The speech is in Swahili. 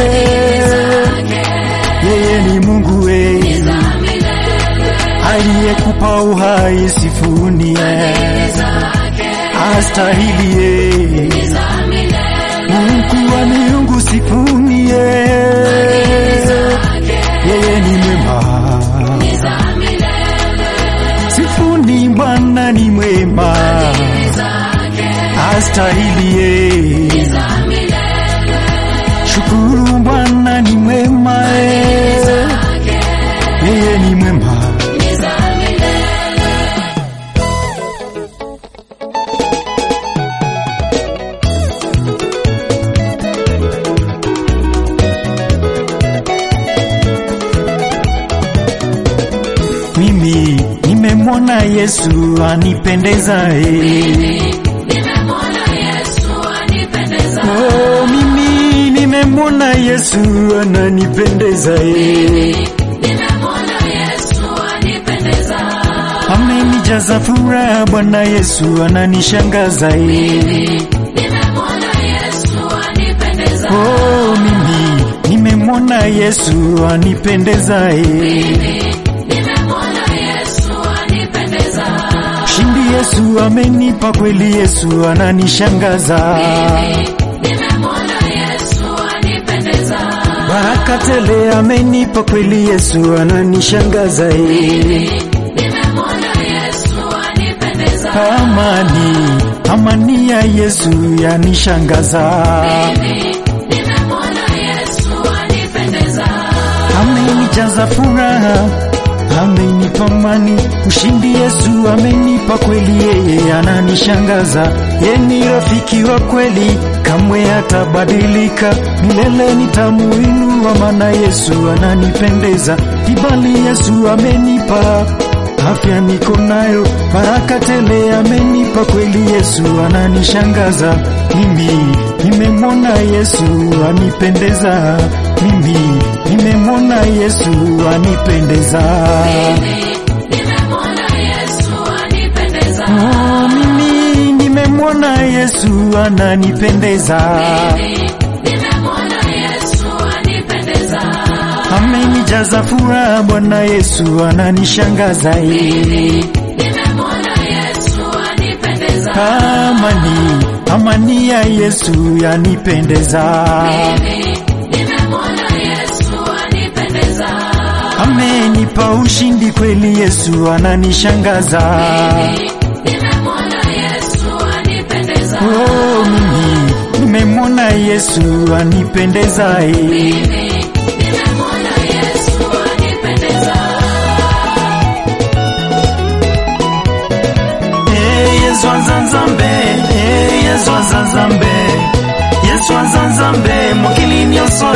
yeye ni Mungu we aliyekupa uhai, sifuni astahili ye Mungu wa miungu, sifuni ye yeye ni mwema, sifuni Bwana ni mwema, astahili ye shukuru Bwana ni mwema, eh. yeye ni mwema. Mimi nimemwona Yesu anipendezaye. Oh, mimi nimemwona Yesu ananipendezaye. Amenijaza furaha Bwana Yesu ananishangazaye. Oh, mimi nimemwona Yesu anipendezaye. Shindi Yesu amenipa kweli, Yesu ananishangaza. Baraka tele amenipa kweli, Yesu ananishangaza. eh. Amani, amani ya Yesu yanishangaza. Amenijaza furaha, amenipa amani. Ushindi Yesu amenipa kweli, yeye ananishangaza. Yeye ni rafiki wa kweli, kamwe hatabadilika. Milele nitamuinua, maana Yesu ananipendeza. Kibali Yesu amenipa afya niko nayo, baraka tele amenipa kweli, Yesu ananishangaza. Mimi nimemwona Yesu anipendeza, mimi nimemwona Yesu anipendeza. Oh, mimi nimemwona Yesu ananipendeza, amenijaza furaha, Bwana Yesu ananishangaza. eh. Amani, amani ya Yesu yanipendeza. Amenipa ushindi kweli, Yesu ananishangaza. Oh, mimi nimemwona Yesu anipendezaye. Eh, Yesu azanzambe, eh, Yesu azanzambe, Yesu azanzambe, mokili nyonso